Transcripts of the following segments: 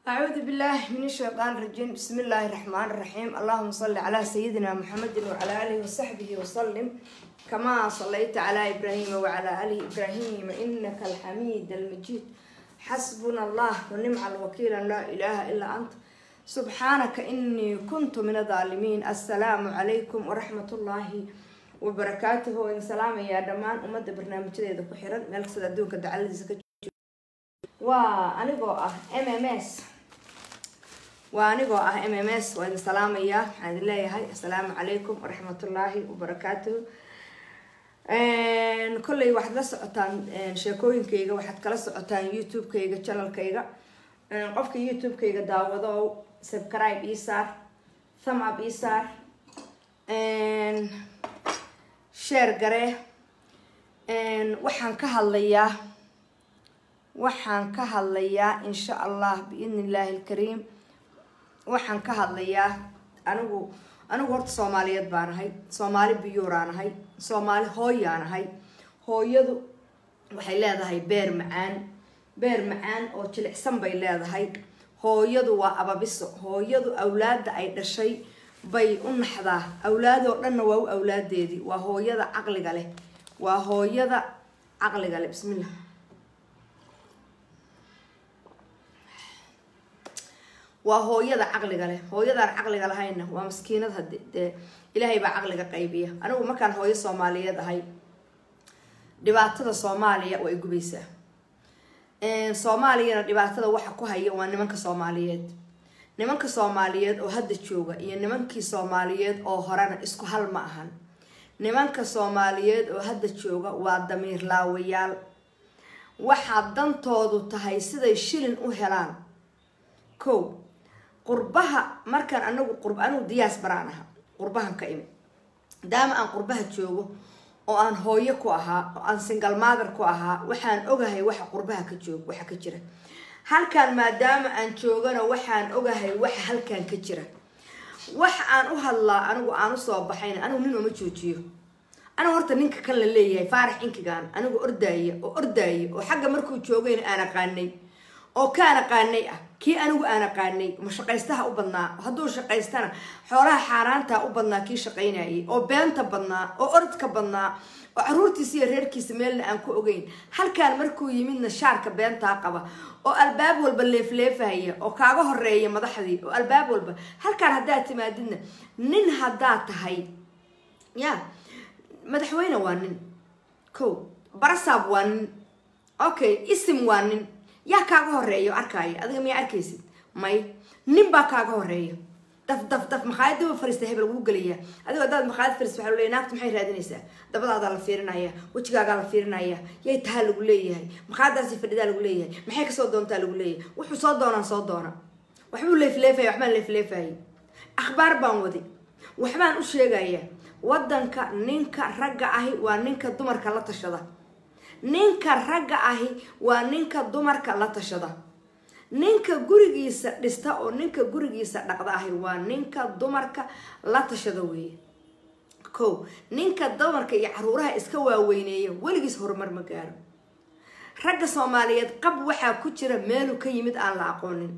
أعوذ بالله من الشيطان الرجيم بسم الله الرحمن الرحيم اللهم صل على سيدنا محمد وعلى آله وصحبه وسلم كما صليت على إبراهيم وعلى آل إبراهيم إنك الحميد المجيد حسبنا الله ونعم الوكيل لا إله إلا أنت سبحانك إني كنت من الظالمين السلام عليكم ورحمة الله وبركاته وإن سلام يا دمان أمد برنامج ذا كحيران ملك سدادون كدعال زكاة waa anigoo ah m m s waa anigoo ah m m s waa idin salaamayaa waxaan idin leeyahay assalaamu calaykum waraxmatullaahi wabarakaatuhu kolley waxaad la socotaan sheekooyinkayga waxaad kala socotaan youtube-kayga channelkayga qofka youtube-kayga daawado o subscribe ii saar thumb up ii saar share garee waxaan ka hadlayaa waxaan ka hadlayaa insha allah biidni illaahi alkariim waxaan ka hadlayaa anigu anigu horta soomaaliyeed baan ahay soomaali biyuuraan ahay soomaali hooyaan ahay hooyadu waxay leedahay beer macaan beer macaan oo jilicsan bay leedahay hooyadu waa ababiso hooyadu awlaada ay dhashay bay u naxdaa awlaadoo dhanna waa u awlaadeedii waa hooyada caqliga leh waa hooyada caqliga leh bismillah waa hooyada caqliga leh hooyadaan caqliga lahayna waa maskiinad hadi dee ilaahay baa caqliga qaybiya anigu markaan hooyo soomaaliyeed ahay dhibaatada soomaaliya waa igubaysaa soomaaliyana dhibaatada waxa ku haya waa nimanka soomaaliyeed nimanka soomaaliyeed oo hadda jooga iyo nimankii soomaaliyeed oo horena isku hal ma ahan nimanka soomaaliyeed oo hadda jooga waa damiir laawayaal waxaa dantoodu tahay siday shilin u helaan ko qurbaha markaan anagu qurb anigu diyaas baraan aha qurbahan ka imi maadaama aan qurbaha joogo oo aan hooyo ku ahaa oo aan single mother ku ahaa waxaan ogahay waxa qurbaha ka joog waxa ka jira halkaan maadaama aan joogana waxaan ogahay waxa halkaan ka jira wax aan u hadlaa anigu aan usoo baxayna anigu nin uma joojiyo anigu horta ninka kan la leeyahay faarax inkigaan anigu ordaaya oo ordaaya oo xagga markuu joogayna aan aqaanay oo kaan aqaanay ah kii anigu aan aqaanay ma shaqaystaha u badnaa hadduu shaqaystana xoolaha xaaraantaa u badnaa kii shaqaynayay oo beenta badnaa oo orodka badnaa oo caruurtiisa iyo reerkiisa meelna aan ku ogeyn halkaan markuu yimidna shaarka beentaa qaba oo albaab walba leefleefahaya oo kaaga horeeya madaxdii oo albaab walba halkaan haddaad timaadidna nin haddaad tahay ya madaxweyne waa nin ko barasaab waa nin okay isim waa nin yaa kaaga horeeya arkaayo adiga miyaa arkaysid may nin baa kaaga horeeya daf daf daf makhaayadaba fariista hebel lagu gelayaa adigo haddaad makhaayad fariist waxaa leeyahay naagta maxay raadinaysaa dabadaadaa la fiirinaya wejigaagaa la fiirinaya yay tahaa lagu leeyahay makhaayadaasi fadhidaa lagu leeyahay maxay kasoo doontaa lagu leeyahay wuxuu soo doonaan soo doona waxbuu leefleefaya waxbaan leefleefayay akhbaar baan wadi waxbaan u sheegaya wadanka ninka ragga ahi waa ninka dumarka la tashada ninka ragga ahi waa ninka dumarka la tashada ninka gurigiisa dhista oo ninka gurigiisa dhaqda ahi waa ninka dumarka la tashada weeye ko ninka dumarka iyo caruuraha iska waaweyneeya weligiis horumar ma gaaro ragga soomaaliyeed qab waxaa ku jira meeluu ka yimid aan la aqoonin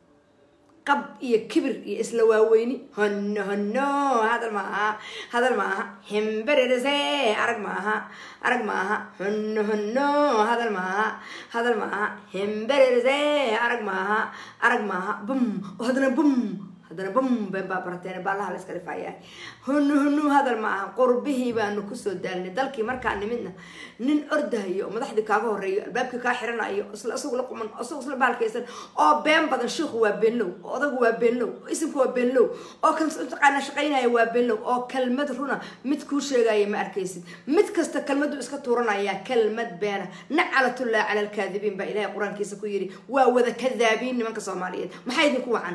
qab iyo kibir iyo isla waaweyni hono hono hadal maaha hadal maaha himbererese arag maaha arag maaha hono hono hadal maaha hadal maaha himbererese arag maaha arag maaha bum haddana bum haddana bum been baa barateen baalaha la iska dhifaayaa hunu hunu hadal ma aha qurbihii baanu kusoo daalnay dalkii markaa nimidna nin ordahayo oo madaxdii kaaga horeeyo albaabkii kaa xiranayo isla isagu la quman isagu isla baalkaysan oo been badan shiiku waa beenlow oo odagu waa beenlow oo isimku waa beenlow oo kan taqaana shaqaynaya waa beenlow oo kalmad runa mid kuu sheegaya ma arkaysid mid kasta kalmadu iska tuuranaya kalmad beena nacalatullahi cala alkaadibiin baa ilaahay qur-aankiisa ku yidhi waa wada kadaabiin nimanka soomaaliyeed maxaa idinku wacan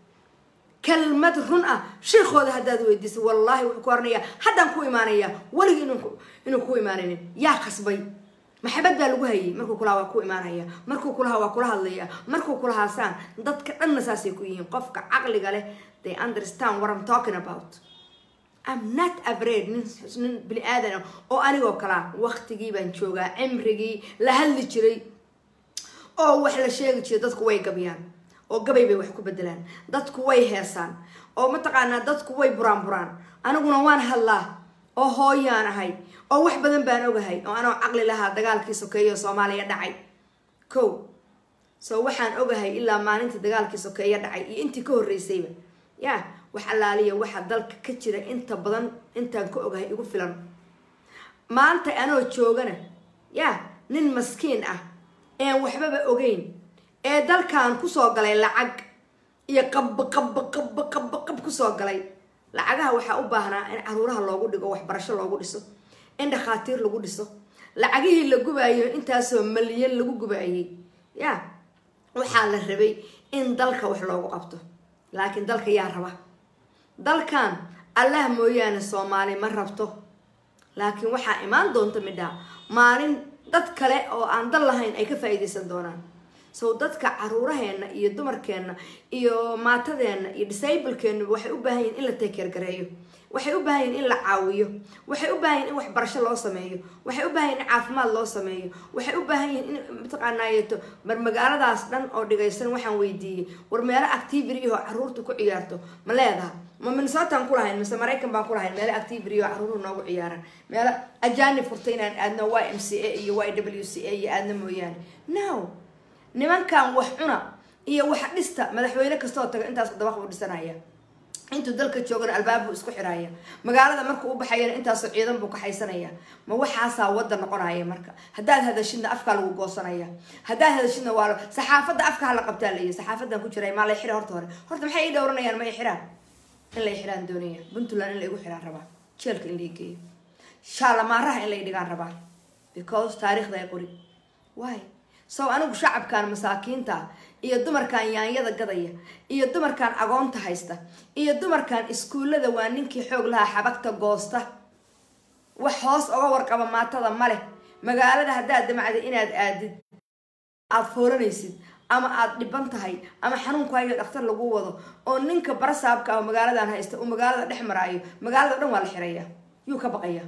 kalmad run ah sheekooda haddaad weydiisa wallaahi wuxuu ku oranayaa haddaan ku imaanaya weligii inuu ku imaanaynin yaa kasbay maxabad baa lagu hayay markuu kulaha waa ku imaanaya markuu kulaha waa kula hadlaya markuu kulahaasaan dadka dhanna saasay ku yihiin qofka caqliga leh they understand what I'm talking about I'm not afraid nin nin bini aadan oo anigoo kalaa waqtigii baan joogaa cimrigii la hadli jiray oo wax la sheegi jiray dadku way gabyaan oo gabay bay wax ku bedelaan dadku way heesaan oo mataqaanaa dadku way buraan buraan aniguna waan hadlaa oo hooyaan ahay oo wax badan baan ogahay oo anoo caqli lahaa dagaalkii sokeeyo soomaaliya dhacay ko so waxaan ogahay ilaa maalintii dagaalkii sokeeyo dhacay iyo intii ka horreysayba ya wax allaaliya waxa dalka ka jira inta badan intaan ka ogahay igu filan maanta anoo joogana ya nin maskiin ah een waxbaba ogeyn ee dalkan kusoo galay lacag iyo qab qab qab qab qab kusoo galay lacagaha waxaa u baahnaa in caruuraha loogu dhigo waxbarasho loogu dhiso in dhakhaatiir lagu dhiso lacagihii la gubaayo intaasoo malyan lagu gubaayay ya waxaa la rabay in dalka wax loogu qabto laakiin dalka yaa raba dalkan allah mooyaane soomaali ma rabto laakiin waxaa imaan doonta midhaa maalin dad kale oo aan dal lahayn ay ka faa-iideysan doonaan sow dadka caruuraheenna iyo dumarkeenna iyo maatadeenna iyo disablekeennuba waxay u baahan yihin in la teekeergareeyo waxay u baahan yihin in la caawiyo waxay u baahan yihin in waxbarasho loo sameeyo waxay u baahan yihin in caafimaad loo sameeyo waxay u baahan yihin in mataqaanaayeeto bar magaaladaas dhan oo dhigaysan waxaan weydiiyey war meelo activity oo caruurta ku ciyaarto ma leedaha ma minnesotan ku lahayn mise maraykan baan ku lahayn meelo activity oo caruuruhu noogu ciyaaran meelo ajani furta inaan aadno y m c a iyo y w c a iyo aadna mooyaane no nimankan wax cuna iyo wax dhista madaxweyne kastoo taga intaas dabaq buu dhisanaya intuu dalka joogana albaab buu isku xiraya magaalada markuu u baxayana intaasoo ciidan buu ka haysanaya ma waxaasaa wadda noqonaya marka haddaad hadashidna afkaa lagu goosanaya haddaad hadashidna waa saxaafadda afka hala qabtaa layi saxaafadan ku jiray maa lay xira horta hore horta maxay ii dhowranayaan ma i xiraan in lay xiraan doonaya puntland in laigu xiraan rabaa jeelka in lai geeyo shaalamaaraha in lay dhigaan rabaa because taariikhda ay qori why sow anigu shacabkan masaakiinta iyo dumarkan yaanyada gadaya iyo dumarkan agoonta haysta iyo dumarkan iskuullada waa ninkii xoog lahaa xabagta goosta wax hoos oga warqaba maatada maleh magaalada haddaad damacda inaad aadid aada fooranaysid ama aada dhiban tahay ama xanuunkuhayo dhakhtar lagu wado oo ninka barasaabka ah magaaladan haysta uu magaalada dhex maraayo magaalada dhan waa la xirayaa yuu ka baqayaa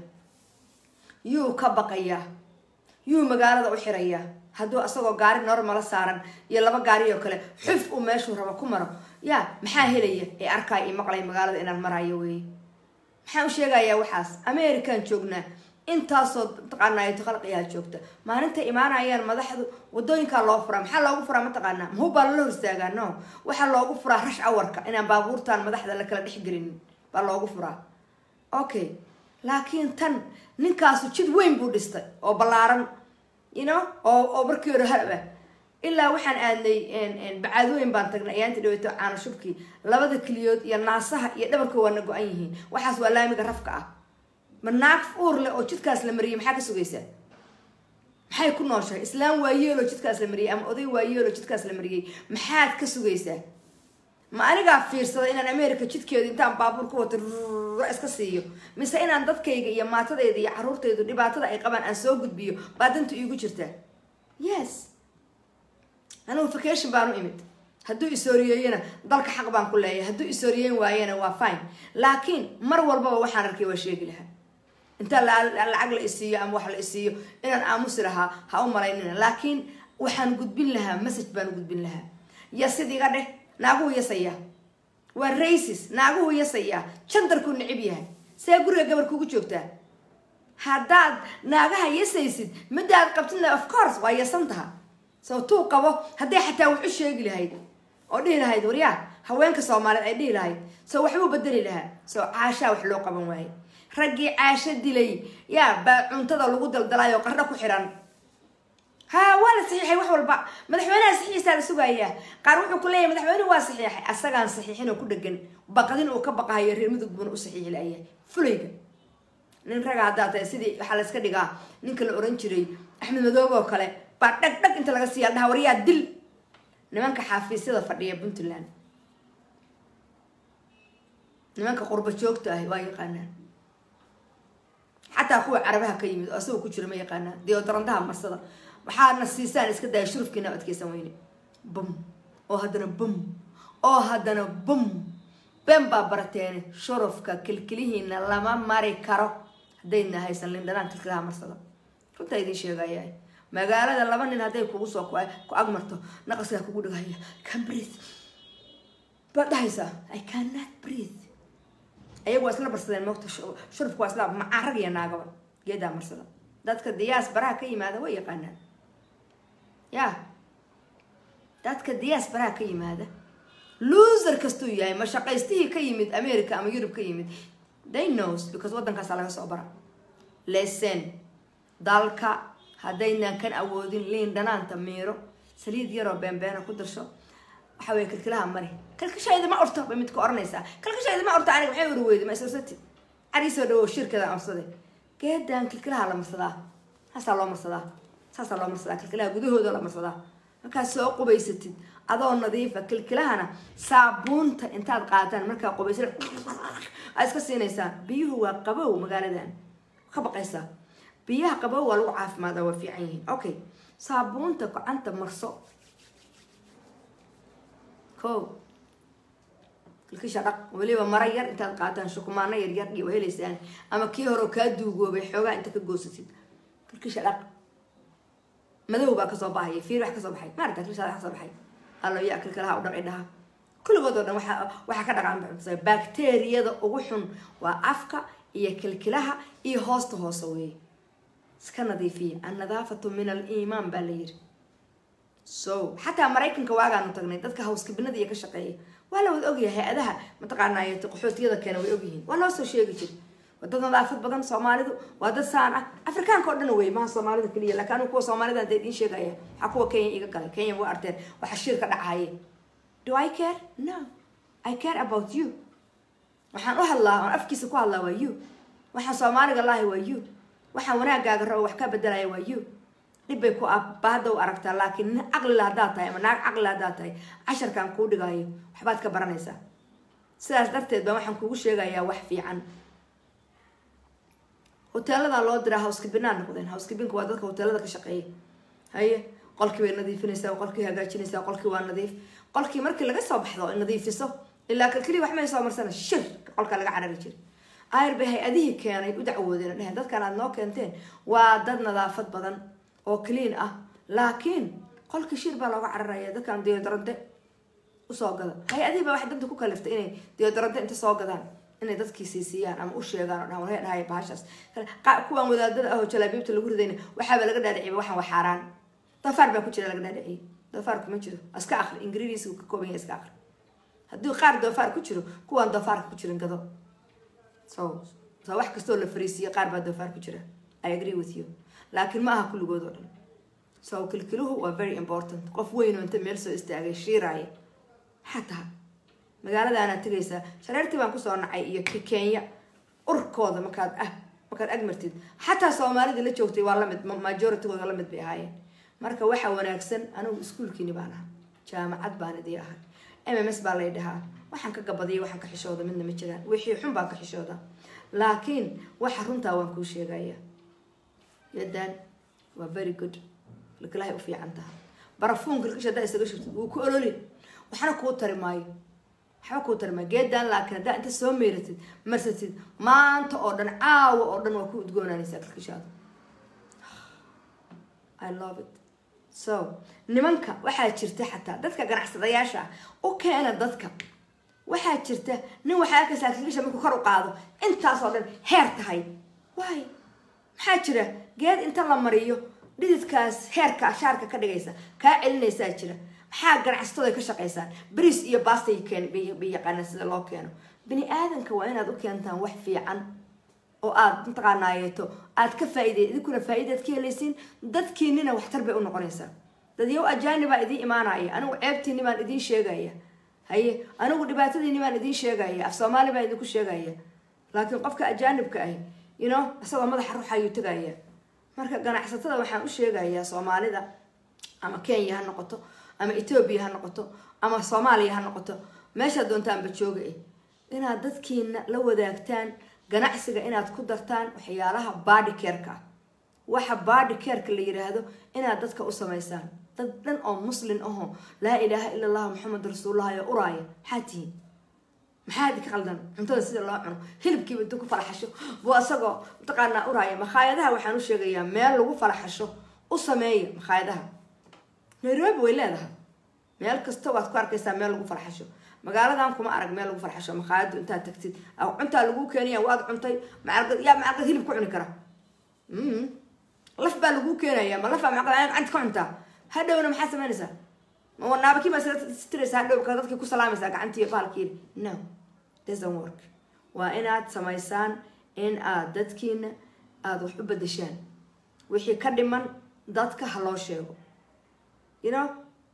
yuu ka baqayaa yuu magaalada u xirayaa hadduu asagoo gaari normala saaran iyo laba gaari oo kale xuf uu meeshuu rabo ku maro yaa maxaa helaya ee arkaay io maqlay magaalada inaan maraayo wey maxaan u sheegayaa waxaas american joognaa intaasoo mataqaanaato khalqiyaa joogta maalinta imaanayaan madaxdu wadooyinkaa loo furaa maxaa loogu furaa mataqaanaa mahub baa lala hor istaagaa no waxaa loogu furaa rash awarka inaan baabuurtan madaxda la kala dhexgelinin baa loogu furaa okay laakiin tan ninkaasu jid weyn buu dhistay oo ballaaran you know oo oo markii hore halaba ilaa waxaan aadnay bacaadooyin baan tagnay ayaanti dhaweeto caano shubkii labada keliyood iyo naasaha iyo dhabarka waana go-an yihiin waxaas waa laamiga rafka ah ma naag uur leh oo jidkaas la mariyay maxaa ka sugaysaa maxay ku nooshahay islaam waayeeloo jidkaas la mariyay ama oday waayeeloo jidkaas la mariyay maxaad ka sugaysaa ma anigaa fiirsada inaan america jidkeedu intaan baabuur ku wato iska siiyo mise inaan dadkayga iyo maatadayda iyo caruurtaydu dhibaatada ay qabaan aan soo gudbiyo baa danta iigu jirtaa yes anigu vacation baan u imid hadduu isooriyeeyana dalka xaq baan ku leeyahay hadduu isooriyeyn waayana waa fine laakiin mar walbaba waxaan arkay waa sheegi lahaa inta lacag la isiiyo ama wax la isiiyo inaan aamusi lahaa ha u malaynina laakiin waxaan gudbin lahaa message baan gudbin lahaa yasid iga dheh naaguhu yasaya waa raisis naaguhu yasaya jandarkuu necib yahay see guriga gabar kugu joogtaa haddaad naagaha yasaysid midaad qabtidna of course waa yasantaha soo tuu qabo hadday xataa wax u sheegi lahayd oo dhihi lahayd waryaa haweenka soomaaliyeed ay dhihi lahayd soo waxbuu bedeli lahaa soo caashaa wax loo qaban waaye raggii caasho dilay yaa baa cuntada lagu daldalayo qardho ku xiran ha waa la saxiixay wax walba madaxweynaha saxiixiisaa la sugayaa qaar wuxuu ku leeyahay madaxweynuhu waa saxiixay asagaan saxiixin oo ku dhegan baqdin uu ka baqahayo reer mudug buuna u saxiixi layahay fulayga nin raga haddaa tahay sidii waxaa la iska dhigaa ninka la oran jiray axmed madoobe oo kale baa dhag dhag inta laga siiya dhaha waryaa dil nimanka xaafiisyada fadhiya puntland nimanka qurba joogta ah waa yaqaanaan xataa kuwa carabaha ka yimid oo asagoo ku jira ma yaqaanaan deodarandaha marsada waxaadna siisaan iska daya shurufkiina adkeysan weyne bum oo haddana bum oo haddana bum ben baa barateene shurufka kilkilihiina lama mari karo haddayna haysan lindhanaan kilkilaha marsada runtaa idiin sheegaya magaalada laba nin hadday kugu soo ku agmarto naqaskaa kugu dhigaya can breathe baad dhahaysaa i cannot breathe ayagu waa isla barsadeen moogta shurufku waa isla macarag iyo naagaba geedaa marsada dadka diyaas baraha ka yimaada way yaqaanaan ya dadka diyaas baraha ka yimaada loser kastuu yahay mashaqaystihii ka yimid america ama yurub ka yimid they knows because waddankaasa laga soo bara lesen dalka haddaynan kan awoodin liin dhanaanta miiro saliid yaroo beenbeena ku darsho waxa weye kilkilaha mari kalkashayda ma orto bay midka oranaysaa kalkashayda ma orto aniga maxay warweyda ma isosati cariisoo dhawo shirkada orsade geedan kilkilaha la marsadaa saasaa loo marsadaa saasaa loo marsadaa kilkilaha gudahooda la marsadaa markaad soo qubaysatid adoo nadiifa kilkilahana saabuunta intaad qaataan markaa qubaysa aa iska siinaysaan biyuhu waa qabow magaaladan ka baqaysaa biyaha qabow waa lagu caafimaada waa fiican yihiin okay saabuunta gacanta marso ko kilkisha dhaq weliba mara yar intaad qaataan shukumaano yaryar iyo helaysaan ama kii hore kaa duugoobay xoogaa inta ka goosatid kilkisha dhaq madow baa kasoo baxaya fiir wax kasoo baxay maarata kilkisha kasoo baxay allo yaa kilkilaha u dhaqi dhaha kulligood oo dhan waxa waxaa ka dhaqan bacteriyada ugu xun waa afka iyo kilkilaha iyo hoosta hoose weeye iska nadiifiya annadaafatu min aliimaan baa la yiri so xataa maraykanka waagaanu tagnay dadka hawskabinada iyo ka shaqeeya waa la wada ogyahay hay-adaha mataqaanay qaxootiyada keena way ogyihiin waa loo soo sheegi jir waa dad nadaafad badan soomaalidu waa dad saan ah afrikaanka oo dhan wey maha soomaalida keliya laakiin anigu kuwa soomaalida hadda idiin sheegaya waxaa kuwa kenya iga galay kenya waa arteen waxa shir ka dhacaye do i care no i care about you waxaan u hadlaa aan afkiisa ku hadlaa waa you waxaan soomaaliga lahay waa you waxaan wanaagaaga rabo wax ka bedelaya waa you dhib bay ku baahada u aragtaa laakiin nin caqlila haddaad tahay ama naag caqlila haddaad tahay casharkaan kuu dhigaayo waxbaad ka baranaysaa sidaas darteed baa waxaan kugu sheegayaa wax fiican hoteeladaa loo diraa houskibinaa noqdeen houskibinka waa dadka hoteelada ka shaqeeya haye qolkii bay nadiifinaysaa qolkii hagaajinaysaa qolkii waa nadiif qolkii markii laga soo baxdo nadiifiso ilaa kalkeliya wax may soo marsana shir qolka laga carari jira ayr bay hay-adihii keenay u dacwoodeen dheheen dadkan aad noo keenteen waa dad nadaafad badan oo clean ah laakiin qolkii shir baa looga cararaya dadkan deodorante usoo gada hay-adihii baa waxay danta ku kaliftay inay deodorante inta soo gadaan inay dadkii siisiiyaan ama u sheegaan oo dhahan warhee dhahay bahashaas kuwan wadaadada ah oo jalaabiibta lagu ridayna waxaaba laga dhaadhiciyay waxaan waa xaaraan dafaar baa ku jira laga dhaadhiciyay dafaarku ma jiro iska akri ingiriisigu ka kooban yahay iska akri haddii qaar doofaar ku jiro kuwaan doofaarka ku jirin gado so so wax kastoo la fariisiyo qaar baa doofaar ku jira i agree with you laakiin ma aha kulligood oo dhan so kilkiluhu waa very important qof weyn oo inta meel soo istaagay shiiraaya xataa magaaladaanaad tegaysaa shareertii baan kusoo nacay iyo kenya urkooda markaad ah markaad agmartid xataa soomaalidii la joogtay waa lamid majoritygooda lamid bay ahaayeen marka waxa wanaagsan anigu iskuolkiini baan ahaa jaamacad baan idii ahay m m s baa lay dhahaa waxaan ka gabadiyay waxaan ka xishooda midna ma jiraan wixii xun baan ka xishooda laakiin waxa runtaa waan kuu sheegaya yadan waa very good kilkilahay u fiican taha barafuun kilkisha haddaa isaga shirtid wuu ku ololi waxna kuu tari maayo waxba kuu tari maayo geedan laakiin haddaa inta soo meyratid marsatid maanta oo dhan caawa oo dhan waa ku udgoonaanaysaa kilkishaada i love it so nimanka waxaa jirta xataa dadka ganacsadayaasha ah u keena dadka waxaa jirta nin waxaa arkaysaa kilkisha markuu kor u qaado intaasoo dhan heer tahay waay maxaa jira geed inta la mariyo dhididkaas heerka shaarka ka dhigaysa kaa celinaysaa jira maxaa ganacsatooda ka shaqaysaan bris iyo bastay keen bay yaqaanaan sida loo keeno bini aadanka waa inaad u keentaan wax fiican oo aad mataqaanaayeeto aad ka faaide idinkuna faa-idaad ka helaysiin dadkiinina waxtar bay u noqonaysaa dadyow ajaanibaa idiin imaanaya anigu ceebtiini baan idiin sheegaya haye anigu dhibaatadiini baan idiin sheegaya af soomaali baan idinku sheegaya laakiin qofka ajaanibka ahi you know isagoo madaxa ruux ayuu tegaya marka ganacsatada waxaan u sheegayaa soomaalida ama kenya ha noqoto ama etoobiya ha noqoto ama soomaaliya ha noqoto meeshaad doontaanba jooga eh inaad dadkiina la wadaagtaan ganacsiga inaad ku dartaan waxyaalaha body careka ah waxa body careka la yiraahdo inaad dadka u samaysaan dad dhan oo muslin ahoo laa ilaaha ila allah maxamed rasuulullah ayo uraaya maxaa tihiin maxaa idinka qaldan cuntada sida loo cuno hilibkiiba intuu ku falaxasho buu isagoo mataqaanaa uraaya makhaayadaha waxaan u sheegayaa meel lagu falaxasho u sameeya makhaayadaha nairobi way leedahay meel kasta waad ku arkaysaa meel lagu farxasho magaaladan kuma arag meel lagu farxasho makhaayadu intaad tagtid cuntaa lagu keenaya waad cuntay macalqad yaa macalqad hilib ku cuni kara laf baa lagu keenaya ma lafaa macalqad gacanta ka cuntaa hadhowna maxaad samaynaysaa ma wanaabakii baa sitiraysaa hadhow ka dadkii ku salaamaysaa gacantii bahalkii no doesn't work waa inaad samaysaan in aad dadkiina aada wax u bedeshaan wixii ka dhiman dadka ha loo sheego you know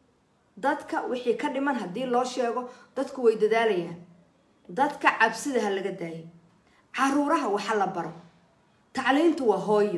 dadka wixii ka dhiman haddii loo sheego dadku way dadaalayaan dadka cabsida ha laga daayo caruuraha waxa la baro tacliintu waa hooyo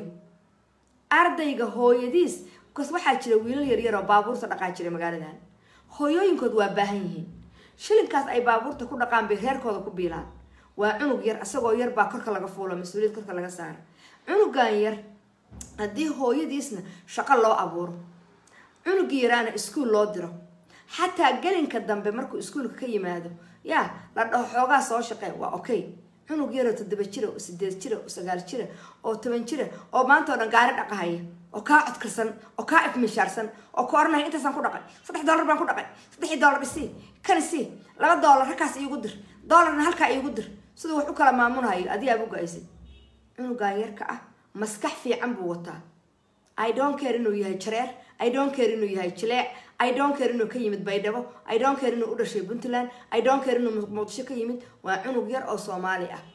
ardayga hooyadiis bkas waxaa jira wiilal yaryar oo baabuurta dhaqaa jira magaaladan hooyooyinkood waa baahan yihiin shilinkaas ay baabuurta ku dhaqaan bay reerkooda ku biilaan waa cunug yar isagoo yar baa korka laga fuulo mas-uuliyad korka laga saara cunugan yar haddii hooyadiisna shaqo loo abuuro cunugii yaraana iskuol loo diro xataa gelinka dambe markuu iskuolka ka yimaado yaa la dhaho xoogaa soo shaqee waa okay cunug yaroo toddoba jira oo sideed jira oo sagaal jira oo toban jira oo maanta oo dhan gaari dhaqahaya oo kaa codkarsan oo kaa ifmishaarsan oo ka oranaya intaasaan ku dhaqay saddex dollar baan ku dhaqay saddexii dollar isii kan isii laba dollar halkaas iigu dir dollarna halkaa iigu dir siduu wax u kala maamulhayo adigaaba u go-aysay cunugan yarka ah maskax fiican buu wataa i don't care inuu yahay jareer i don't care inuu yahay jileec i don't care inuu ka yimid baydhabo i don't care inuu u dhashay puntland i don't care inuu muqdisho ka yimid waa cunug yar oo soomaali ah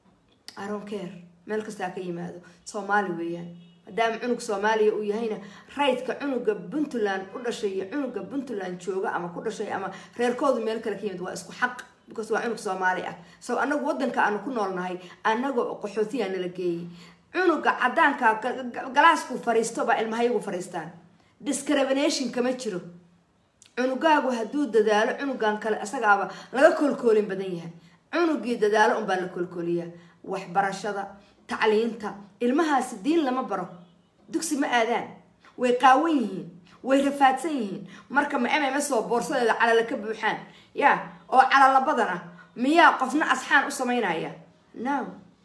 i don't care meel kastaa ka yimaado soomaali weeyaan maadaama cunug soomaaliya uu yahayna raydka cunuga puntland u dhashay iyo cunuga puntland jooga ama ku dhashay ama reerkoodu meel kale ka yimid waa isku xaq because waa cunug soomaali ah so anagu wadanka aanu ku noolnahay anagoo qaxootiyaa nala geeyay cunuga cadaanka galaasku fariisto baa ilmahayagu fariistaan discrimination kama jiro cunugaagu hadduu dadaalo cunugan kale isagaaba laga koolkoolin badan yahay cunugii dadaalo unbaa la koolkooliyaa waxbarashada tacliinta ilmahaasi diin lama baro dugsi ma aadaan way qaawan yihiin way rafaadsan yihiin marka ma mms oo boorsadeeda calala ka buuxaan ya oo calala badan ah miyaa qofna asxaan u samaynaya no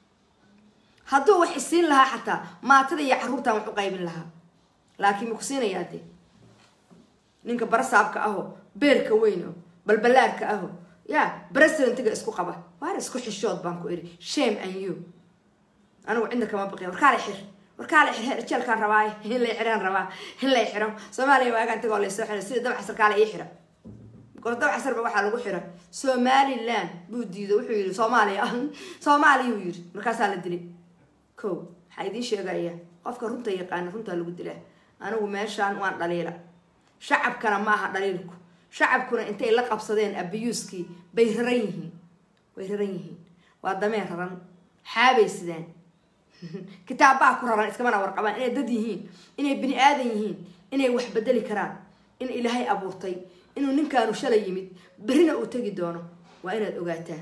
hadduu wax isiin lahaa xataa maatada iyo caruurtan wax u qaybin lahaa laakiin maku siinayaa de ninka barasaabka aho beerka weyn o balbalaarka aho ya presidentiga isku qaba waar isku xishood baan ku iri shame and you anigu cidna kama baqin warkaala xir warkaala xir jeelkaan rabaa in lay xiraan rabaa in lay xiro soomaaliya waagaan tagoo laysoo xira sida dabca sarkaala ii xira because dabca sarba waxaa lagu xira somaliland buu diido wuxuu yidhi soomaaliya soomaaliya uu yidhi markaasaa la dilay ko waxaa idiin sheegaya qofka runta yaqaana runtaa lagu dilaa anigu meeshaan waan dhaliila shacabkana ma aha dhaliilku shacabkuna intay la qabsadeen abiyuuskii bay raran yihiin way raran yihiin waa dameen raran xaabay sidaan kitaabbaa ku raran iskamana warqabaan inay dad yihiin inay bini aadan yihiin inay wax bedeli karaan in ilaahay abuurtay inuu ninkaanu shalay yimid berrina uu tegi doono waa inaad ogaataa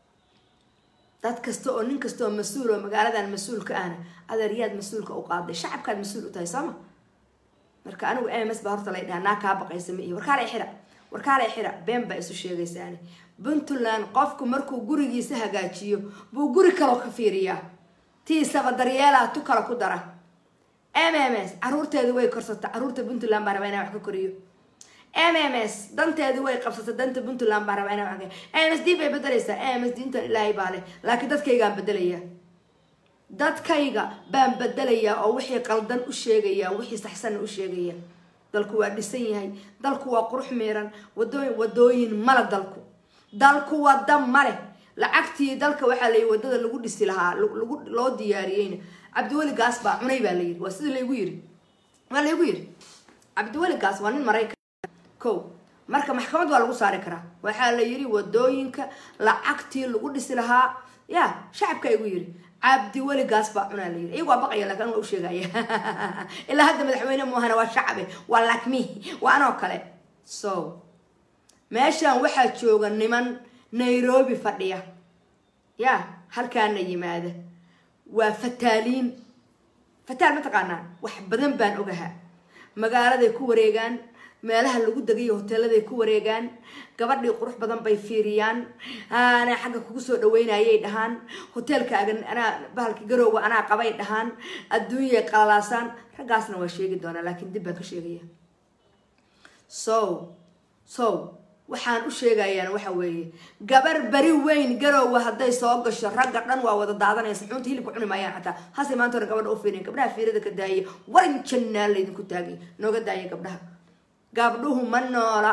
dad kasta oo nin kasta oo mas-uul oo magaaladan mas-uulka ahna adeeryaad mas-uulka u qaaday shacabkaad mas-uul u tahay sooma marka anigu ms baa horta lay dhaha naa kaa baqaysa ma iyo warkaala xira warkaala xira been baa isu sheegaysaani puntland qofku markuu gurigiisa hagaajiyo buu guri kaloo ka fiiriyaa tiisaba daryeelaa tu kale ku dara mms caruurteedu way korsata caruurta puntland baa rabaa inaa wax ka koriyo mms danteedu way qabsata danta puntland baa rabaa inaa wax ka ms d bay bedelaysaa ms diintan ilaahay baa leh laakiin dadkaygaan bedelaya dadkayga baan bedelayaa oo wixii qaldan u sheegaya wixii saxsanna u sheegaya dalku waa dhisan yahay dalku waa qurux miiran wadooyin wadooyin male dalku dalku wada male lacagtii dalka waxaa layi wadada lagu dhisi lahaa lagu loo diyaariyeyna cabdiweli gaas baa cunay baa layiri waa sida laygu yiri waa laygu yiri cabdiweli gaas waa nin maraykan ko marka maxkamad waa lagu saari karaa waxaa la yiri wadooyinka lacagtii lagu dhisi lahaa ya shacabka igu yiri cabdi weli gaas baa cunaa layiri iyagu waa baqaya lakin waa u sheegaya ilaa hadda madaxweyne muahana waa shacabe waa lakmi waa anoo kale so meeshan waxaa jooga niman nairobi fadhiya ya halkaana yimaada waa fataaliin fataal ma taqaanaan wax badan baan ogahaa magaaladay ku wareegaan meelaha lagu degayo hoteeladay ku wareegaan gabadhii qurux badan bay fiiriyaan anaa xagga kugu soo dhaweynayay dhahaan hoteelkaaga anaa bahalka garowga anaa qabay dhahaan adduunyay qalalaasaan raggaasna waa sheegi doonaa laakiin dib baan ka sheegaya so so waxaan u sheegayaan waxa weeye gabar beri weyn garowga hadday soo gasho ragga dhan waa wada daadanaysa xunta hilibka cuni maayaan xataa hase maanta hore gabadha u fiiriyan gabdhaha fiirada ka daayay waran jannaa laydinku taagay nooga daaya gabdhaha gabdhuhu ma noola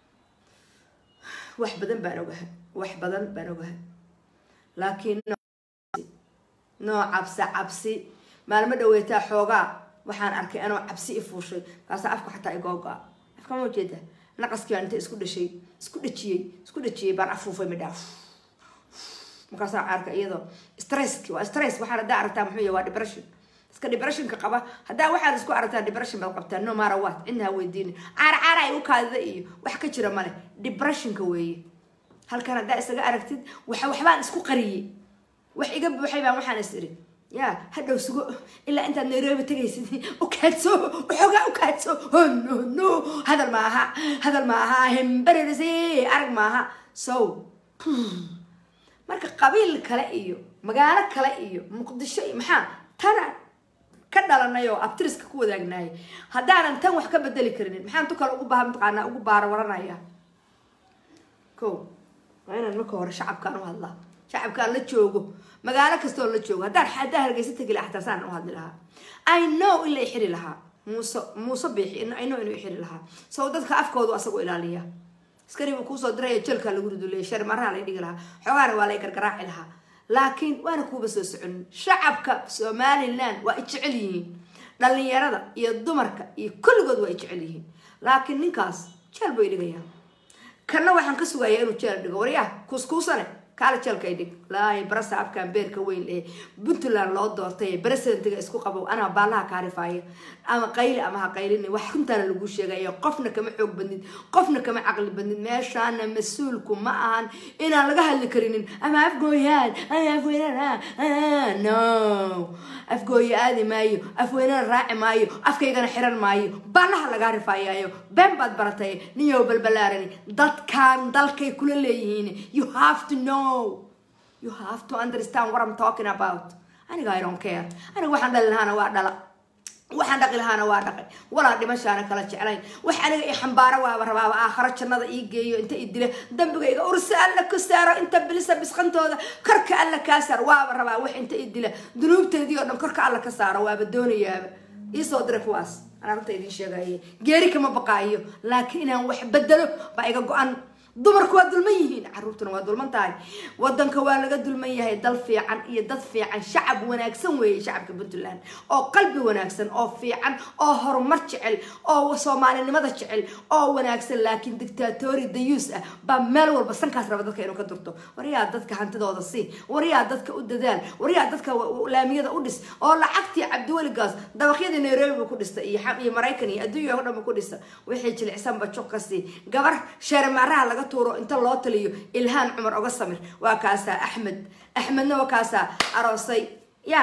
wax badan baan ogahay wax badan baan ogahay laakiin noo cabsi cabsi maalmo dhaweetaa xoogaa waxaan arkay anoo cabsi i fuushay kaasa afka xataa igooga afka ma ujeeda naqaskii baan inta isku dhashay isku dhajiyey isku dhajiyey baan afuufay midhaa markaasaa arka iyadoo stresski waa stress waxaan haddaa aragtaa muxuu yahay waa depression iska depressionka qaba haddaa waxaad isku aragtaa depression baad qabtaa no matter what cidna weydiinin caar caara ay u kaadida iyo wax ka jira male depressionka weeye halkan haddaa isaga aragtid waxa waxbaan isku qariyey wax iga buuxay baan waxaan is iri ya hadhow sugo ilaa intaad nairobi tegaysid ukaadso waxoogaa ukaadso oh no no hadal maaha hadal maaha hembererse arag maaha so marka qabiil kale iyo magaalo kale iyo muqdisho iyo maxaa tana ka dhalanay oo abtiriska ku wadaagnaayay haddaanan tan wax ka bedeli karinin maxaan tu kale ugu baaha mataqaanaa ugu baara waranaya ko waa inaan marka hore shacabkaan u hadlaa shacabkaan la joogo magaalo kastoo la joogo haddaan haddaan hargeysa tegi lahaa xataa saan u hadli lahaa i know in la ixiri lahaa muuse muuse biixi i know inuu ixiri lahaa so dadka afkoodu asagoo ilaaliya askari buu kuusoo diraya jelkaa lagu riduleya shari maraha lay dhigi lahaa xoogaana waa lay gargaraaci lahaa laakiin waana kuuba soo soconin shacabka somaliland waa i jecel yihiin dhalinyarada iyo dumarka iyo kulligood waa i jecel yihiin laakiin ninkaas jeel buu idhigayaa kanna waxaan ka sugayaa inuu jeel dhigo waryaa kuuskuusane kaala jeelka ay dhig laahi barasa afkaan beerka weyn ee puntland loo doortay presidentiga isku qabo anaa baalaha kaarifaaya ama qayli ama ha qaylin wax runtaana lagu sheegaya qofna kama xoog badnid qofna kama caqli badnid meeshaana mas-uulku ma ahan inaan laga hadli karinin ama afgooyaan ama afweynaan no afgooye aadi maayo afweynana raaci maayo afkaygana xiran maayo baalaha lagaa rifaayayo been baad baratay niyow balbalaarani dadkan dalkay kula leeyihiin you have to know you have to understand what I'm talking about aniga I don't care aniga waxaan dhali lahaana waa dhala waxaan dhaqi lahaana waa dhaqay walaa dhimashaana kala jeclayn wax aniga i xambaaro waaba rabaaba aakharo jannada ii geeyo inta i dila dambigayga ursi alla ku saaro inta bilisa bisqantooda korka alla kaa saar waaba rabaa wax inta i dila dunuubteedii oo dhan korka alla ka saaro waaba doonayaaba iisoo diray kuwaas anaa runta idiin sheegaye geeri kama baqaayo laakiin inaan wax bedelo baa iga go-an dumarku waa dulman yihiin caruurtuna waa dulman tahay wadanka waa laga dulman yahay dal fiican iyo dad fiican shacab wanaagsan weeye shacabka puntland oo qalbi wanaagsan oo fiican oo horumar jecel oo soomaalinimada jecel oo wanaagsan laakiin dictatori dayuus ah baa meel walba sankaas raba dadka inuu ka durto waryaa dadka hantidooda sii waryaa dadka u dadaal waryaa dadka laamiyada u dhis oo lacagtii cabdiweligaas dabaqyadii nairobi buu ku dhistay iyo maraykan iyo adduunya o dhan buu ku dhista wixii jilicsanba juq ka sii gabar sheermaaraha laga tuuro inta loo taliyo ilhaan cumar oga samir waa kaasaa axmed axmedna waa kaasaa aroosay ya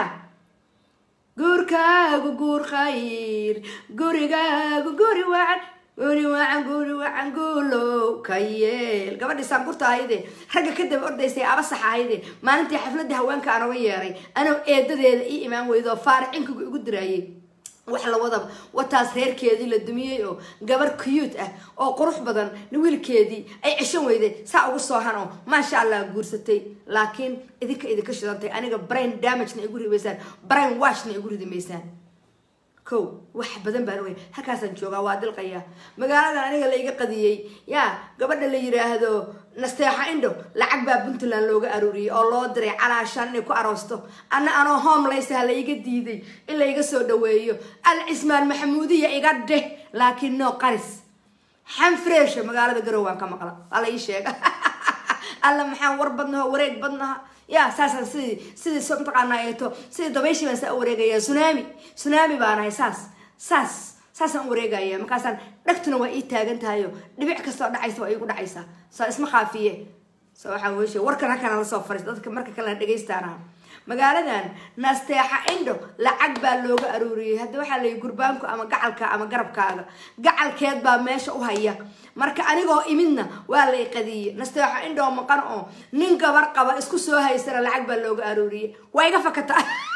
guurkaagu guur khayr gurigaagu guri wacan guri wacan guri wacan guulow ka yeel gabadhii saankurta ahayde ragga ka daba ordaysay abasax ahayde maalintii xafladda haweenka aan oga yeeray anoo eedadeeda ii imaan weydo faaricinkigu igu diraayay wax la wadaba wataas reerkeedii la dumiyey oo gabar cute ah oo qurux badan wiilkeedii ay ceshan weyday saa ugu soo hano maasha allah guursatay laakiin idinka idinka shidantay aniga brain damagena igu rimaysaan brain washna igu ridimaysaan ko wax badan baan ogay halkaasaan joogaa waa dilqaya magaaladan aniga laiga qadiyey ya gabadha la yiraahdo nasteexa indho lacag baa puntland looga aruuriyey oo loo diray calaashaan inay ku aroosto anna anoo homeleysaha laiga diiday in laiga soo dhaweeyo al cismaan maxamuudiya iga dheh laakiin no qaris xanfreesha magaalada garow waan ka maqla waa la ii sheega alla maxaan war badnaho wareeg badnaha ya saasaan sidii sidii so mataqaanaa eeto sidii dabayshii baan saa u wareegaya tsunami tsunami baan ahay saas saas saasaan u wareegaya markaasaan dhagtuna waa ii taagan tahayo dhibic kastoo dhacaysa waa iigu dhacaysaa soo isma khaafiye so waxaa weeshe warkan halkana lasoo fariista dadka marka kalena dhegaystaana magaaladan nasteexa indho lacag baa looga aruuriyey hadda waxaa layihi gurbaanku ama gacalka ama garabkaaga gacalkeed baa meesha u haya marka anigoo imidna waa lay qadiye nasteexa indhoo maqan oo nin gabar qaba isku soo haysana lacag baa looga aruuriyey waa iga fakata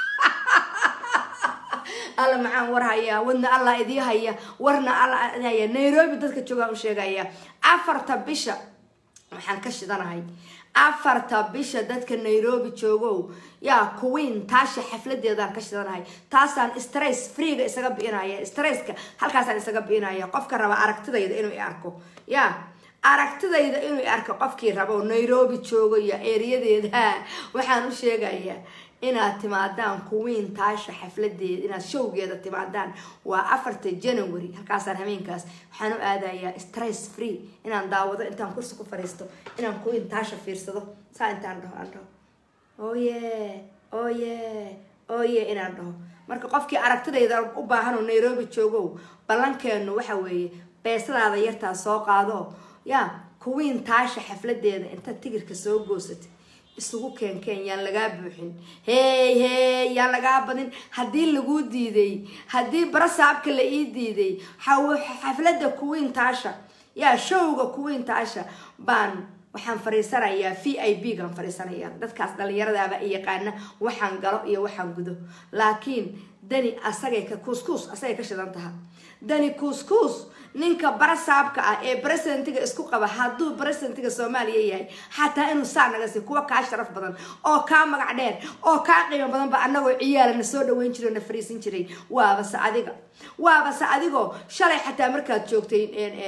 alla maxaan war hayaa wadna allah idii haya warna alla haya nairobi dadka joogaan u sheegaya afarta bisha waxaan ka shidanahay afarta bisha dadka nairobi joogow yaa queen taasha xafladeedaan ka shidanahay taasaan stress freega isaga bi'inaya stresska halkaasaan isaga bi'inaya qofka raba aragtidayda inuu i arko ya aragtidayda inuu i arko qofkii rabo nairobi joogo iyo ereyadeeda waxaan u sheegayaa inaad timaadaan queen taasha xafladeeda inaad showgeeda timaadaan waa afarta january halkaasaan habeenkaas waxaan u aadayaa stress free inaan daawado intaan kursi ku fadhiisto inaan queen taasha fiirsado saa intaan dhaho aan dhaho oye oye oye inaan dhaho marka qofkii aragtidayda u baahan oo nairobi joogow ballankeenu waxa weeye beesadaada yartaa soo qaado ya queen taasha xafladeeda intaad tigirka soo goosatay isugu keenkeen yaan lagaa buuxin hey hey yaan lagaa badin haddii laguu diiday haddii barasaabka la ii diiday xaflada queen taasha yaa showga queen taasha baan waxaan fariisanayaa v i b gaan fariisanaya dadkaas dhalinyaradaaba i yaqaana waxaan galo iyo waxaan gudo laakiin dani asagay ka kuuskuus asagay ka shidan taha dani kuuskuus ninka barasaabka ah ee presidentiga isku qaba hadduu presidentiga soomaaliya yahay xataa inuu saa naga sii kuwa kaa sharaf badan oo kaa magac dheer oo kaa qiimo badan ba anagoo ciyaala na soo dhaweyn jiray o na fariisin jiray waabase adiga waabase adigoo shalay xataa markaad joogtay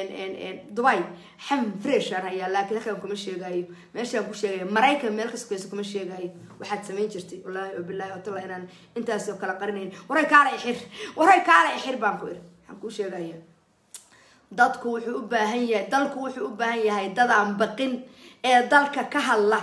dubai xam freshaan hayaa laakiin halkaan kuma sheegaayo meeshaan ku sheegaya maraykan meel kasukeysa kuma sheegaayo waxaad samayn jirtay wallaahi o bilahi watalla inaan intaasoo kala qarinayn waray kaala ixir waray kaala ixir baan ku iri waxaan kuu sheegaya dadku wuxuu u baahan yahay dalku wuxuu u baahan yahay dadaan baqin ee dalka ka hadla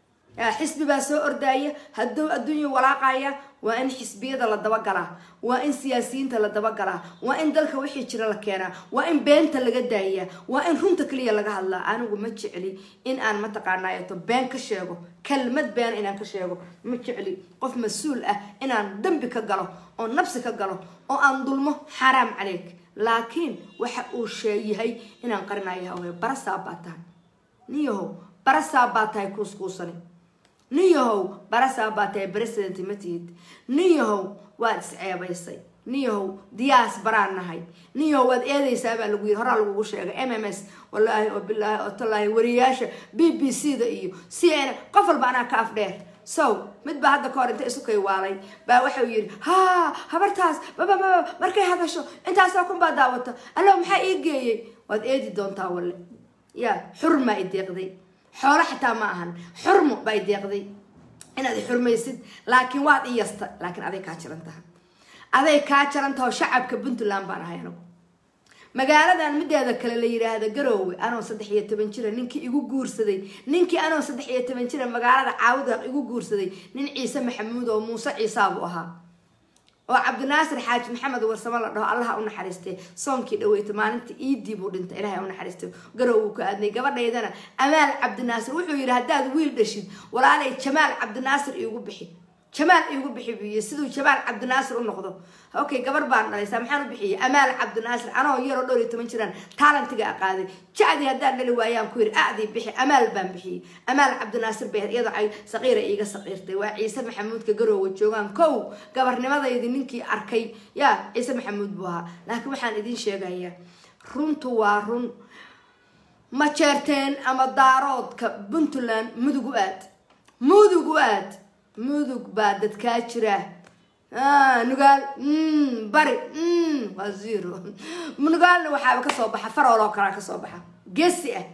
xisbi baa soo ordaaya hadduu adduunya walaaqaya waa in xisbiyada la dabagalaa waa in siyaasiyiinta la dabagalaa waa in dalka wixii jira la keenaa waa in beenta laga daayaa waa in runta kaliya laga hadlaa anigu ma jecli in aan mataqaanaayato been ka sheego kelmad beena inaan ka sheego ma jecli qof mas-uul ah inaan dambi ka galo oo nabsi ka galo oo aan dulmo xaaraam caleyk laakiin waxa uu sheeyahay inaan qarinayo hawee barasaab baa tahay nin yahow barasaab baa tahay kuuskuusani nin yahow barasaab baa tahay president ma tihid nin yahow waad isceebaysay nin yahow diyaas baraan nahay nin yahow waad eedaysaa baa lagu yiri horaa lagugu sheegay m m s wallaahi oo bilaahi oo tallaahi wariyaasha b b c da iyo c n qof walba anaa ka af dheer so mid baa hadda ka hor inta isu kay waalay baa waxau yidhi ha habartaas babababa markay hadasho intaasoo kun baa daawata allo maxaa ii geeyey waad eedi doontaa walle ya xurmaa i deeqday xoolo xataa ma ahan xurmo baa i deeqday inaad i xurmaysid laakiin waad i yasta laakiin aday kaa jaran taha aday kaa jaran taha oo shacabka puntland baan ahay anagu magaaladan mideeda kale la yidhaahda garoowe anoo saddex iyo toban jira ninkii igu guursaday ninkii anoo saddex iyo toban jira magaalada caawuda igu guursaday nin ciise maxamuud oo muuse ciisaabu ahaa oo cabdinaasir xaaji maxamed warsamo la dhaho allaha u naxariistay soonkii dhaweyta maalinta iidii buu dhintay ilahay u naxariistay garow uu ka aadnay gabadhaydana amaal cabdinaasir wuxuu yidhi haddaad wiil dhashid walaalay jamaal cabdinaasir iigu bixi jamaal iigu bixi buu yii siduu jamaal cabdinaasir u noqdo okay gabar baan dhalaysaa maxaan u bixiyay amaal cabdinaasir anoo yaroo dhowr iyo toban jiraan taalantiga aqaaday jacdii haddaan dhali waayaan ku yidhi acdii bixi amaal baan bixiyey amaal cabdinaasir bay iyadoo ay saqiira iiga saqiirtay waa ciise maxamuudka garoowa joogaan kow gabarnimadaydi ninkii arkay yaa ciise maxamuud buu ahaa laakiin waxaan idiin sheegayaa runtu waa run ma jeerteen ama daaroodka puntland mudug u aad mudug u aad mudug baa dadkaa jira nugaal bari waa zero nugaalna waxaaba kasoo baxa farool oo kalea kasoo baxa geesi ah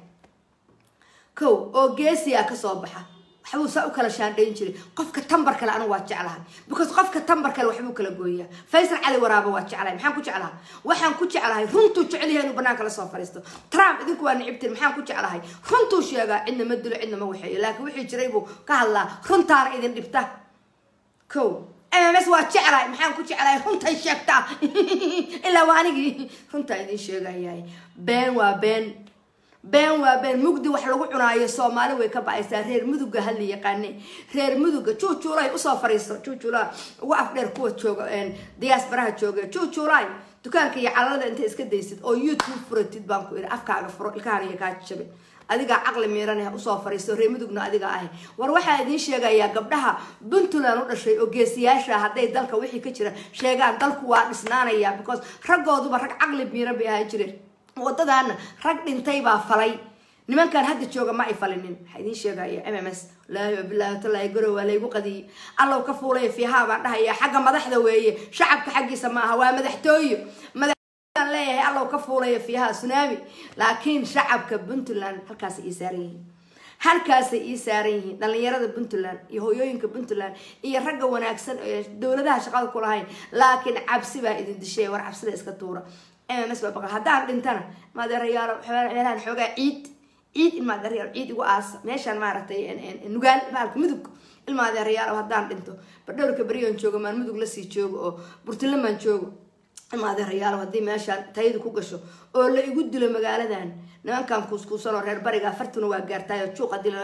kow oo geesi ah kasoo baxa waxbuu saa u kala shaandhayn jiray qofka tambar kale anigu waa jeclahay because qofka tambar kale waxbuu kala gooyaa faysal cali waraaba waa jeclahay maxaan ku jeclahay waxaan ku jeclahay runtuu jecel yahay inuu banaanka la soo fariisto trump idinku waa nicibtiin maxaan ku jeclahay runtuu sheegaa cidna ma dilo cidna ma waxeeyo laakiin wixii jiray buu ka hadlaa runtaana idin dhibta kow mms waa jeclahay maxaan ku jeclahay runtay sheegtaa ilaa waa anigii runtaa idin sheegayahay been waa been been waa been mugdi wax lagu cunaayo soomaali way ka bacaysaa reer muduga hala yaqaane reer muduga juujuulay usoo fariiso juujuulaa ugu afdheer kuwa jooga diyaasbaraha jooga juujuulay dukaanka iyo calalada inta iska daysid oo youtube furatid baan ku iri afkaaga furo ilkahan iyo kaa jabe adigaa caqli miiran ah usoo fariisto reer mudugna adiga ahi war waxaa idiin sheegayaa gabdhaha puntland u dhashay oo geesiyaasha hadday dalka wixii ka jira sheegaan dalku waa dhisnaanaya because raggooduba rag caqli miiran bay ahaan jireen wadadaana rag dhintay baa falay nimankan hadda jooga ma ay falinin waxaa idiin sheegaya m m s laahi wabilaahi talaahi garow waa laygu qadiyey allow ka fuulaya fiihaa baan dhahaya xagga madaxda weeye shacabka xaggiisa maaha waa madaxtooyo madaxaan leeyahay allow ka fuulaya fiihaa tsunami laakiin shacabka puntland halkaasay ii saaran yihiin halkaasay ii saaran yihiin dhalinyarada puntland iyo hooyooyinka puntland iyo ragga wanaagsan ee dowladaha shaqada ku lahayn laakiin cabsi baa idin dishay war cabsida iska tuura m m s baa baqal haddaan dhintana maadeerayaalo meelahan xoogaa ciid ciid ilmaadeerayaal ciid igu aasa meeshaan maaragtay nugaal maalka mudug ilmaadeerayaal haddaan dhinto bardhowrka beryoon joogo maan mudug lasii joogo oo burtulamaan joogo ilmaadeerayaal haddii meeshaan tayadu ku gasho oo la igu dilo magaaladan nimankan kuuskuusan oo reer bariga afartuna waa gaartaay oo juuqa dilo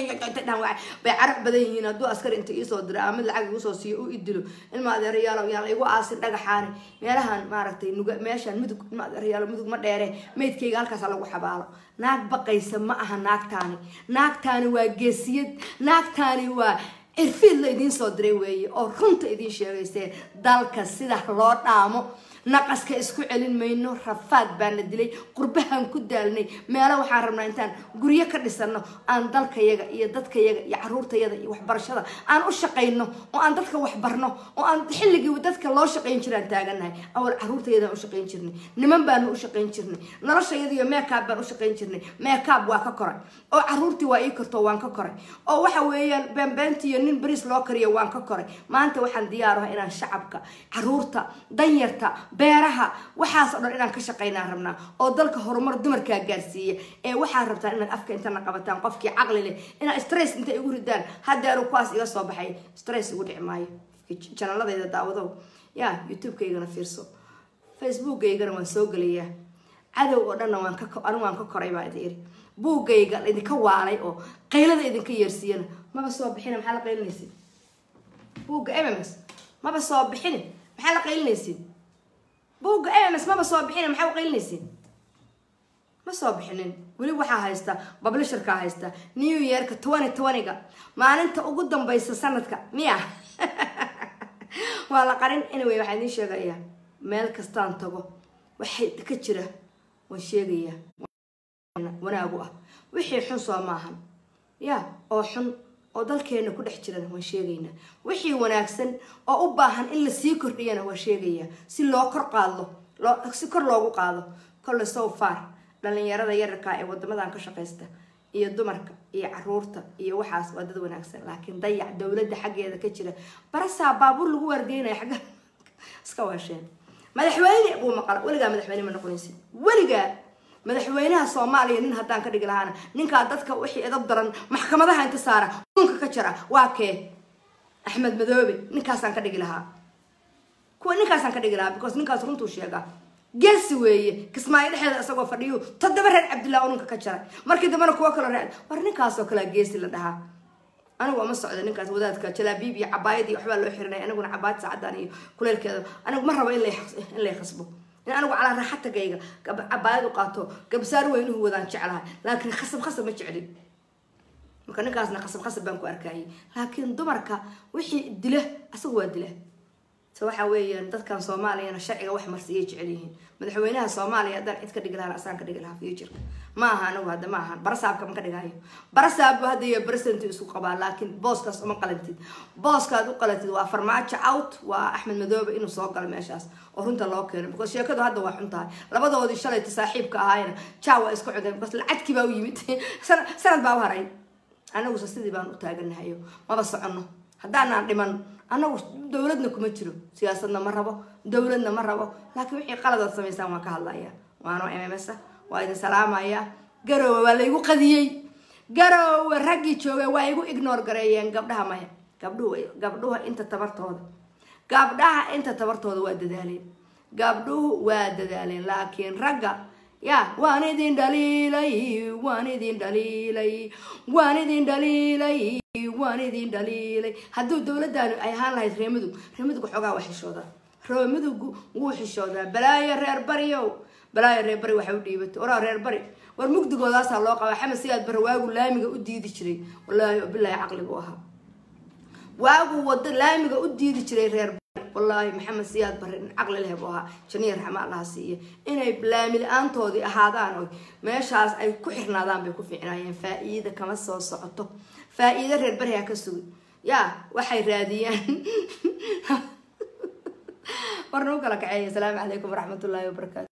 bay carab badan yihiin hadduu askar inta iisoo dira ama mid lacag igu soo siiyo u idilo ilmaadeerayaal yaan la igu aasin dhagaxaani meelahan maaragtay nuga meeshaan mudug ilmaadeerayaal mudug ma dheere meydkayga halkaasa lagu xabaalo naag baqaysa ma aha naagtaani naagtaani waa geesiyad naagtaani waa cirfiid la idiin soo diray weeye oo runta idiin sheegaysee dalka sida loo dhaamo naqaska isku celin mayno rafaad baana dilay qurbahaan ku daalnay meelo waxaan rabnaa intaan guryo ka dhisano aan dalkayaga iyo dadkayaga iyo caruurtayaga iyo waxbarashada aan u shaqayno oo aan dadka waxbarno oo aan xilligii dadka loo shaqayn jiraan taaganahay awal caruurtayadaan u shaqayn jirnay niman baanu u shaqayn jirnay noloshayadiiyo meekaab baan u shaqayn jirnay meekaab waa ka koray oo caruurtii waa ii korto waan ka koray oo waxa weeyaan beenbeentiiyo nin bariis loo kariyo waan ka koray maanta waxaan diyaaraha inaan shacabka caruurta danyarta beeraha waxaas oo dhan inaan ka shaqaynaan rabnaa oo dalka horumar dumarkaa gaarsiiya ee waxaad rabtaan inaad afka intana qabataan qofkii caqli leh inaad stress inta igu ridaan haddeeru kuwaas iga soo baxay stress igu dhici maayo janaladayda daawadow ya youtube-kaygana fiirso facebookaygana waan soo gelayaa cadow oo dhanna waan ka anigu waan ka koray baa idi iri buuggayga idinka waalay oo qaylada idinka yeersiiyana maba soo bixina maxaa la qaylinaysid buugga mms maba soo bixini maxaa la qaylinaysid buugga ms maba soo bixina maxaa u qaylinaysid ma soo bixinin weli waxaa haysta bablisharkaa haysta new yearka twenty twenty-ga maalinta ugu dambaysa sanadka miya waa la qarin anyway waxaa idiin sheegayaa meel kastaan tago waxay ka jira waan sheegayaa wanaagu ah wixii xun soo maahan ya oo xun oo dalkeena ku dhex jirana waan sheegaynaa wixii wanaagsan oo u baahan in lasii kordhiyana waan sheegayaa si loo kor qaadlo loo si kor loogu qaado kolle so far dhalinyarada yararkaa ee wadamadan ka shaqaysta iyo dumarka iyo caruurta iyo waxaas waa dad wanaagsan laakiin dayac dowladda xaggeeda ka jira barasaa baabuur lagu waardeynaya xagga iska waasheen madaxweyne buu maqala weligaa madaxweyne ma noqonaysid weligaa madaxweynaha soomaaliya nin haddaan ka dhigi lahaana ninkaa dadka wixii edab daran maxkamadaha inta saara unka ka jara waa kee axmed madoobe ninkaasaan ka dhigi lahaa kuwa ninkaasaan ka dhigi lahaa because ninkaas runtuu sheegaa geesi weeye kismaayo dhexeeda isagoo fadhiyu toddoba reer cabdillah ununka ka jaray markii dambena kuwo kaloo reer war ninkaasoo kalea geesi la dhahaa anigu ama socda ninkaas wadaadka jalaabiib iyo cabaayad iyo waxbaa loo xirinay aniguna cabaayad saacadan iyo kuleelkeeda anigu ma rabo in lay khasbo in anigu calaa raaxatagayga cabaayad u qaato gabsaar weynuhu wadaan jeclahay laakiin khasab khasab ma jeclin marka ninkaasna khasab khasab baan ku arkayay laakiin dumarka wixii dila asagu waa dila se waxa weeyaan dadkan soomaaliyana sharciga wax marsiyay jecel yihiin madaxweynaha soomaaliya haddaan cid ka dhigi lahaan asaan ka dhigi lahaa futureka ma aha anigu hadda ma ahan barasaabka ma ka dhigayo barasaabbu hadda iyo president isku qabaa laakiin booskaas uma qalantid booskaad u qalantid waa farmaajo out waa axmed madoobe inuu soo galo meeshaas oo runta loo keeno because sheekadu hadda waa xun tahay labadoodii shalayta saaxiibka ahaayna jaa waa isku cudeen because lacagkii baa u yimid sanad baa u haray anaguse sidii baan u taaganahayo maba soconno haddaanaan dhiman anagu dowladna kuma jiro siyaasadna ma rabo dowladna ma rabo laakiin wixii qaladaad samaysaan waan ka hadlaya waano m m s waa idin salaamaya garoowe waa laygu qadiyey garoowe raggii jooga waa igu ignore gareeyeen gabdhaha maya gabdhuhu gabdhuha inta tabartooda gabdhaha inta tabartooda waa dadaaleen gabdhuhu waa dadaaleen laakiin ragga ya waan idin dhaliilay waan idin dhaliilay waan idin dhaliilay waan idin dhaliilay hadduu dowladdaanu ay ahaan lahayd reemudug reemudug xoogaa waa xishoodaa reemudug wuu xishoodaa balaayo reer baryow balaayo reer bari waxay u dhiibatay waraa reer bari war mugdigoodaasaa loo qabaa xamed siyaad bare waagu laamiga u diidi jiray wallaahi bilaahi caqligu ahaa waagu wada laamiga u diidi jiray reer bari wallaahi maxamed siyaad bare in caqli leh buu ahaa janiya raxma allaha siiya inay laami la-aantoodii ahaadaan oo meeshaas ay ku xirnaadaan bay ku fiicnaayeen faa-iida kama soo socoto faa-iida reer bari ha ka sugi ya waxay raadiyaan warna u kala kaceeya asalaamu calaykum waraxmatullaahi wabarakaatu